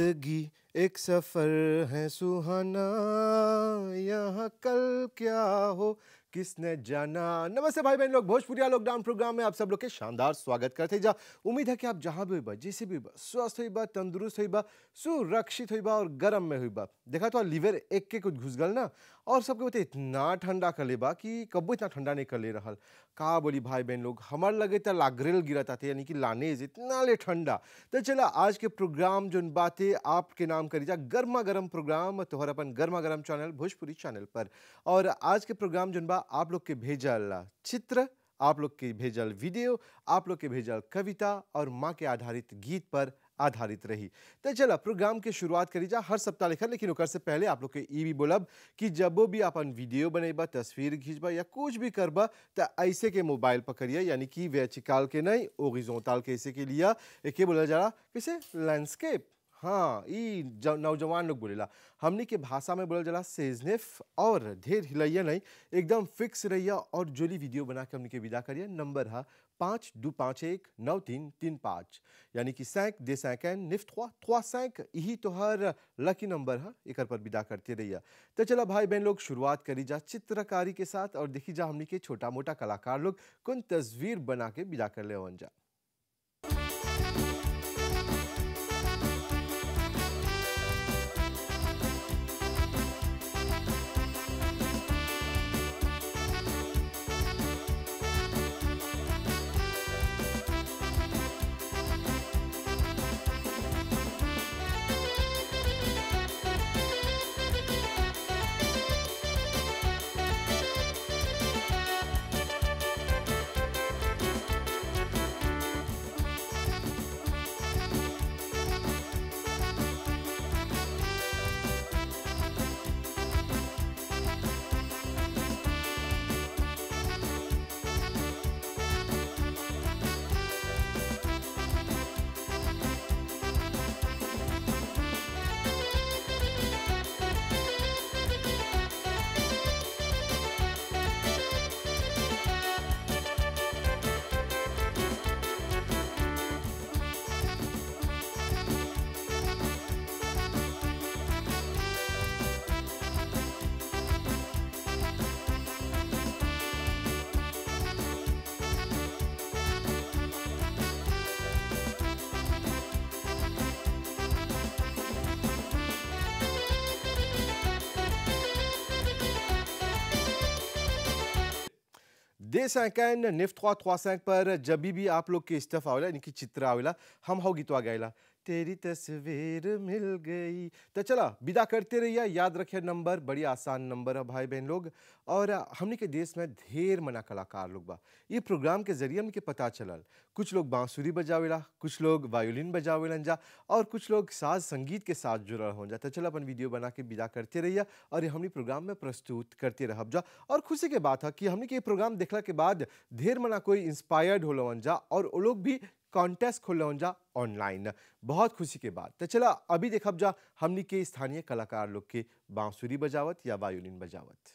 जिंदगी एक सफर है सुहाना यहाँ कल क्या हो किसने जाना नमस्ते भाई बहन लोग भोजपुरिया लॉकडाउन प्रोग्राम में आप सब लोग के शानदार स्वागत करते जा उम्मीद है कि आप जहाँ भी हुई जैसे भी हुई स्वस्थ हुई बा तंदुरुस्त हुई बा सुरक्षित हुई बा और गर्म में हुई बा देखा तो लीवर एक के कुछ घुस गल ना और सबके बता इतना ठंडा कर ले बा कि कब्बो इतना ठंडा नहीं कर ले रहल का बोली भाई बहन लोग हमार लगे तो लागरेल गिरता थे यानी कि लानेज इतना ले ठंडा तो चला आज के प्रोग्राम जो बातें आपके नाम करी जा गर्मा गर्म प्रोग्राम तोहर अपन गर्मा गर्म चैनल भोजपुरी चैनल पर और आज के प्रोग्राम जो बा आप लोग के भेजल चित्र आप लोग के भेजल वीडियो आप लोग के भेजल कविता और माँ के आधारित गीत पर आधारित रही तो चला प्रोग्राम के शुरुआत करी जा हर सप्ताह लिखल लेकिन ओकर से पहले आप लोग के ई भी बोलब कि जब भी अपन वीडियो बनेबा तस्वीर खींचबा या कुछ भी करबा तो ऐसे के मोबाइल पकड़िए यानी कि वेचिकाल के नहीं ओरिजोनताल के ऐसे के लिया एक बोला जा रहा कैसे लैंडस्केप हाँ ई नौजवान लोग बोलेला हमनी के भाषा में बोलल जाला सेजनेफ और ढेर हिलैया नहीं एकदम फिक्स रहिया और जोली वीडियो बना के हमनी के विदा करिए नंबर है पाँच दो पाँच एक नौ तीन तीन पाँच यानी कि सैंक दे सैंकैन निफ्ट थ्वा थ्वा सैंक यही तो हर लकी नंबर है एक पर विदा करते रहिए तो चला भाई बहन लोग शुरुआत करी जा चित्रकारी के साथ और देखी जा हमनी के छोटा मोटा कलाकार लोग कौन तस्वीर बना के विदा कर ले जा दे सैकैन निफ्ट थ्वा थ्वा सैंक पर जब भी आप लोग के स्टफ आवेला इनकी चित्र आवेला हम हो गीतवा गाइला तेरी तस्वीर मिल गई तो चला विदा करते रहिए याद रखिए नंबर बड़ी आसान नंबर है भाई बहन लोग और हमने के देश में ढेर मना कलाकार लोग बा ये प्रोग्राम के जरिए हमके पता चलल कुछ लोग बांसुरी बजावेला कुछ लोग वायोलिन बजावेलन जा और कुछ लोग साज संगीत के साथ जुड़ल हो जा तो चलो अपन वीडियो बना के विदा करते रहिए और ये हमने प्रोग्राम में प्रस्तुत करते रहब जा और खुशी के बात है कि हमने के प्रोग्राम देखला के बाद ढेर मना कोई इंस्पायर्ड होलन जा और वो लोग भी कॉन्टेस्ट खोल जा ऑनलाइन बहुत खुशी के बात तो चला अभी देखब जा हमनी के स्थानीय कलाकार लोग के बांसुरी बजावत या वायोलिन बजावत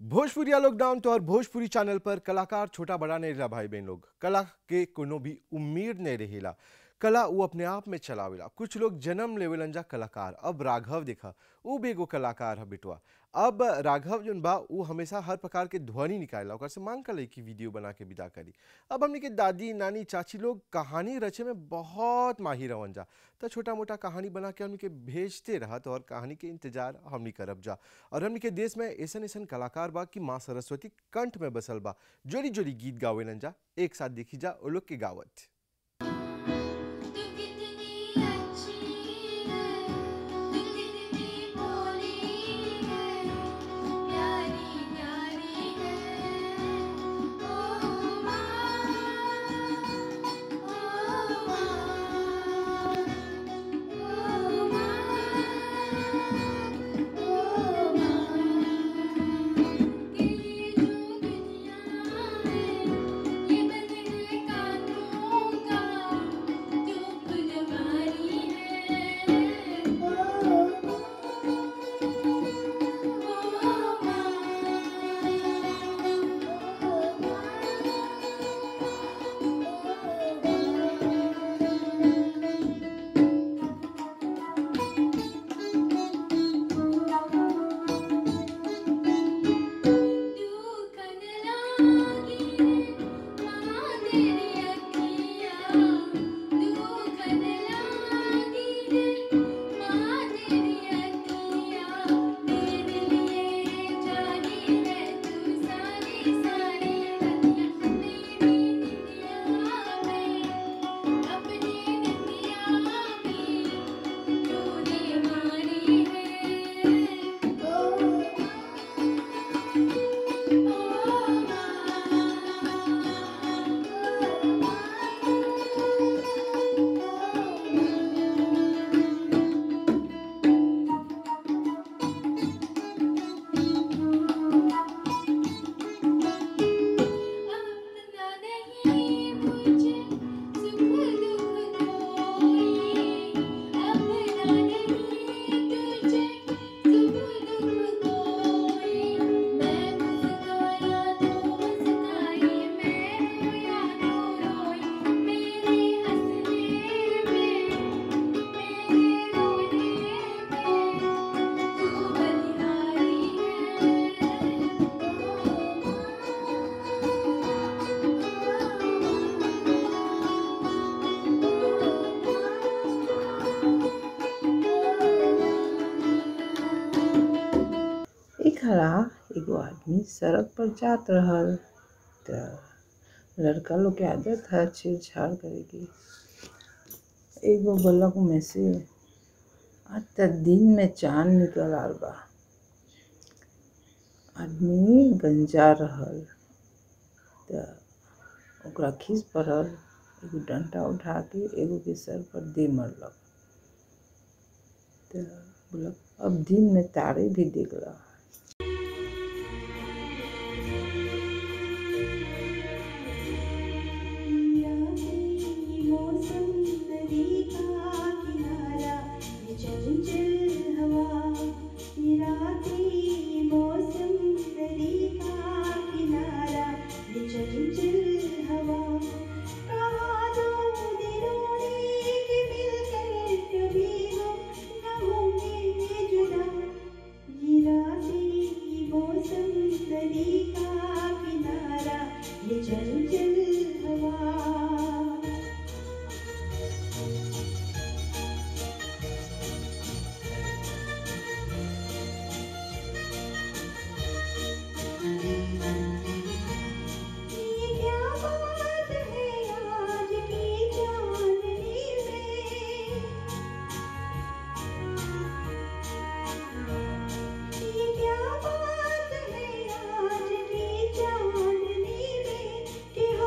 भोजपुरी लॉकडाउन तो और भोजपुरी चैनल पर कलाकार छोटा बड़ा नहीं रहा भाई बहन लोग कला के कोनो भी उम्मीद नहीं रहेला कला वो अपने आप में चलावेला कुछ लोग जन्म लेवेलन जा कलाकार अब राघव देखा वो भी एगो कलाकार है बेटवा अब राघव जोन बा वो हमेशा हर प्रकार के ध्वनि निकालेला ओकर से मांग कर कि वीडियो बना के विदा करी अब हमने के दादी नानी चाची लोग कहानी रचे में बहुत माहिर रवन जा तो छोटा मोटा कहानी बना के हमने के भेजते रहत और कहानी के इंतजार हमनी करब जा और हमनी के देश में ऐसन ऐसन कलाकार बा कि माँ सरस्वती कंठ में बसल बा जोड़ी जोड़ी गीत गावेलन जा एक साथ देखी जा वो लोग के गावत तू कितनी अच्छी है तू कितनी भोली है प्यारी प्यारी है ओ माँ ओ माँ ओ माँ ओ माँ के ये जो दुनिया है ये बंधे कानों का जो फुलवारी है ओ दुखन लागी माँ तेरी अखियाँ दुखन लागी माँ तेरी अखियाँ तेरे लिए जानी है तू सारी सारी रतियाँ मेरी निंदिया में अपनी निंदिया में तूने मारी है ओ अपना नहीं मुझे सुख दुख कोई अपना नहीं तुझे सुख दुख कोई मैं मुस्काया तो मुस्काई मैं रोया तो रोई मेरे हंसने में मेरे रोने में तू बलिहारी एक हरा एगो आदमी सड़क पर जात रहल त लड़का लोग के आदत है छेड़छाड़ करे की एगो बलक में से आज त दिन में चांद निकल आल बा आदमी गंजा रहल त ओकरा खीस पड़ल एगो डंटा उठा के एगो के सर पर दे मरलक त बोलक अब दिन में तारे भी देखला मौसम नदी का किनारा ये चंचल हवा ये रातें मौसम नदी का किनारा ये चंचल हवा कहा दो दिनों ने कि मिलकर कभी हम न होंगे जुदा ये रातें मौसम नदी का किनारा ये चंचल हवा ये क्या बात है आज की चांदनी में ये क्या बात है आज की चांदनी में कि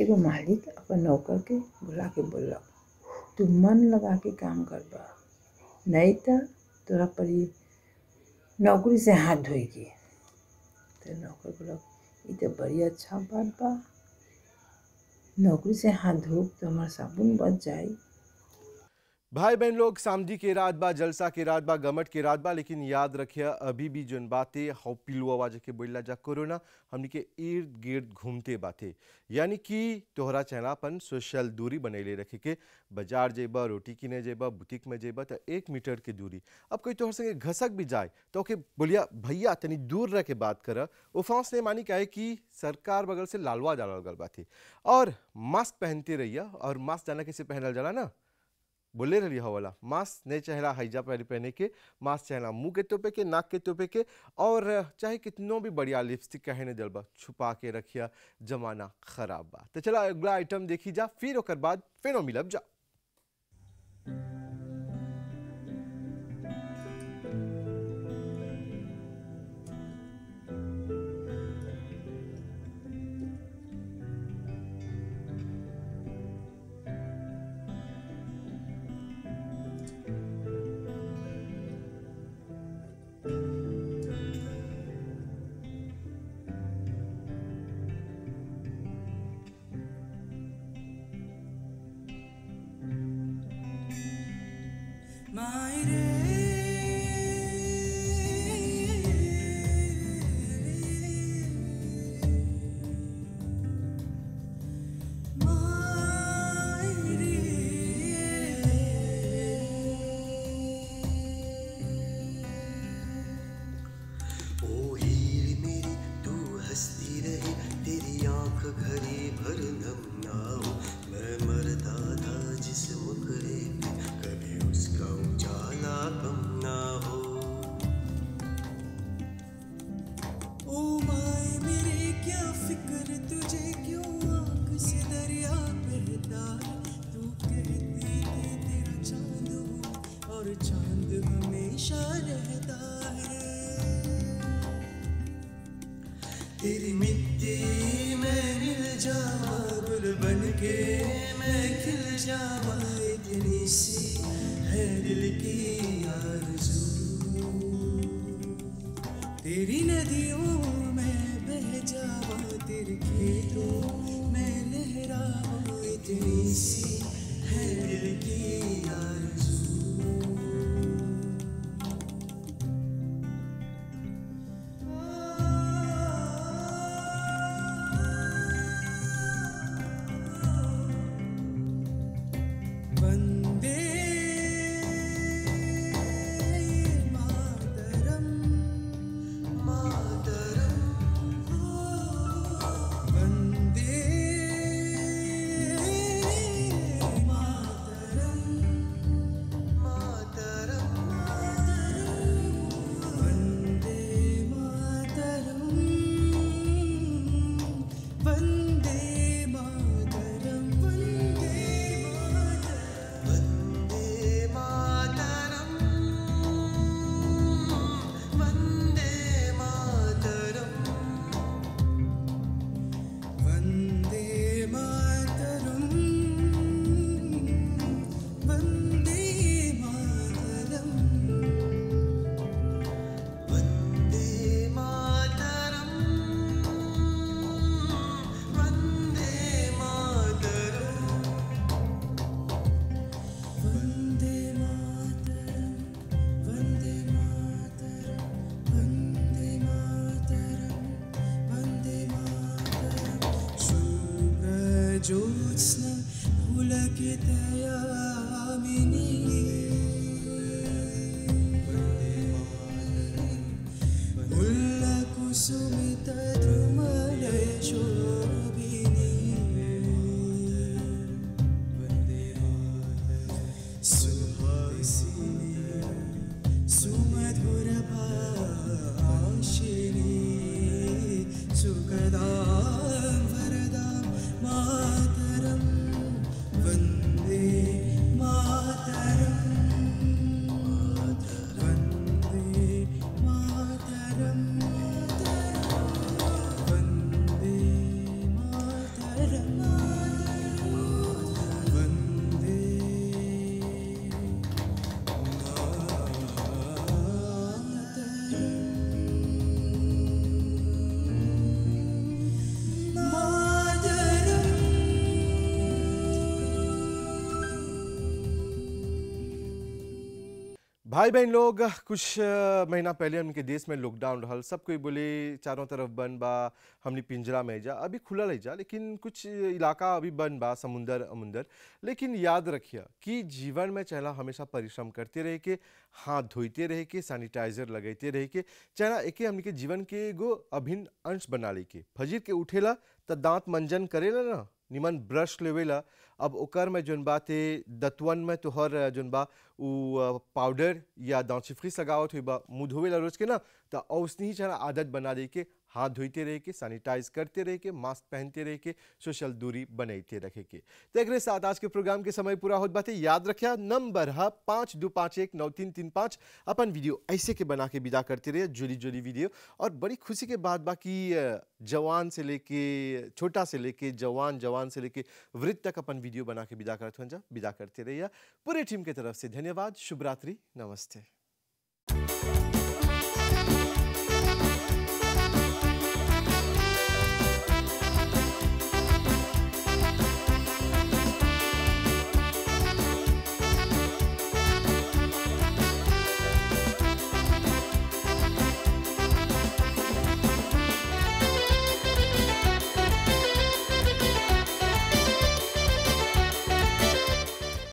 एगो मालिक अपन नौकर के बुला के बोलक तू मन लगा के काम करबा नहीं तो तोरा परी नौकरी से हाथ धोएगी तो नौकर बोलक ई तो बड़ी अच्छा बात बा नौकरी से हाथ धो तो हमार साबुन बच जाई भाई बहन लोग सामदी के रात बा जलसा के रात बा गमट के रात बा लेकिन याद रखिए अभी भी जोन बातें हौ पिलुआ के बोला जा कोरोना हमनी के इर्द गिर्द घूमते बाते यानी कि तोहरा चेहरापन सोशल दूरी बनैले रखे के बाजार जेबा रोटी किने जेबा बुटीक में जेबा तो एक मीटर के दूरी अब कोई तोहर संगे घसक भी जाए तो ओके बोलिया भैया तनी दूर रह के बात कर वो फांस ने मानी कहे कि सरकार बगल से लालवा डालल गल बाते और मास्क पहनते रहिए और मास्क जाना कैसे पहनल जाला ना बोले रही हवाला मास्क नहीं चेहरा हईजा पहले पहने के मास्क चेहरा मुंह के तोपे के नाक के तोपे के और चाहे कितनों भी बढ़िया लिपस्टिक कहे ने जलबा छुपा के रखिया जमाना खराब बा तो चला अगला आइटम देखी जा फिर ओकर बाद फिर मिलब जा ओ हीर मेरी तू हंसती रहे तेरी आंख घड़ी भर नम ना हो मैं मरता था जिस मुखड़े पे कभी उसका उजाला कम ना हो ओ माए मेरे क्या फिक्र तुझे क्यों आंख से दरिया बहता है तू कहती थी तेरा चांद हूँ और चांद हमेशा रहता है तेरी मिट्टी में मिल जावा गुल बन के मैं खिल जावा इतनी सी है दिल की आरज़ू तेरी नदियों में बह जावा तेरे खेतों में लहरावा इतनी सी है दिल की आरज़ू वंदे मातरम मातरम वंदे मातरम मातरम वंदे मातरम वंदे मातरम वंदे मातरम वंदे मातरम वंदे मातरम वंदे मातरम वंदे मातरम वंदे मातरम वंदे मातरम वंदे मातरम वंदे मातरम वंदे मातरम वंदे मातरम शुभ्र ज्योत्स्ना पुलकितयामिनी मुल्लकुसुमितद्रुमलशोभिनी सुहासिनी सुमधुरभाषिणी सुखदां वरदां मातरं वन्दे मातरम् भाई बहन लोग कुछ अ, महीना पहले हमके देश में लॉकडाउन रहल सब कोई बोले चारों तरफ बंद बा हमनी पिंजरा में जा अभी खुला रह जा लेकिन कुछ इलाका अभी बंद बा समुंदर अमुंदर लेकिन याद रखिए कि जीवन में चला हमेशा परिश्रम करते रहे के हाथ धोते रहे के सैनिटाइजर लगते रहे के चला एके हमनी के जीवन के एगो अभिन्न अंश बना ले के फजीर के उठेला त दांत मंजन करेला ना निमन ब्रश लेवेला अब ओकर में जोन बाते दतवन में तोहर जोन बा उ अ, पाउडर या दांत चिफ्रिस लगावत हुई बा मुंह धोवेला रोज के ना त औसनी ही चला आदत बना दे के हाथ धोते रहे के सैनिटाइज करते रहे के मास्क पहनते रहे के सोशल दूरी बनैते रखे के तो एकरे साथ आज के प्रोग्राम के समय पूरा होत बाते याद रखिया नंबर है पाँच दो पाँच एक नौ तीन तीन पाँच अपन वीडियो ऐसे के बना के विदा करते रहे जोली जोली वीडियो और बड़ी खुशी के बात बाकी जवान से लेके छोटा से लेके जवान जवान से लेके वृद्ध तक अपन वीडियो बना के विदा करते हैं जा विदा करते रहिए पूरे टीम की तरफ से धन्यवाद शुभ रात्रि नमस्ते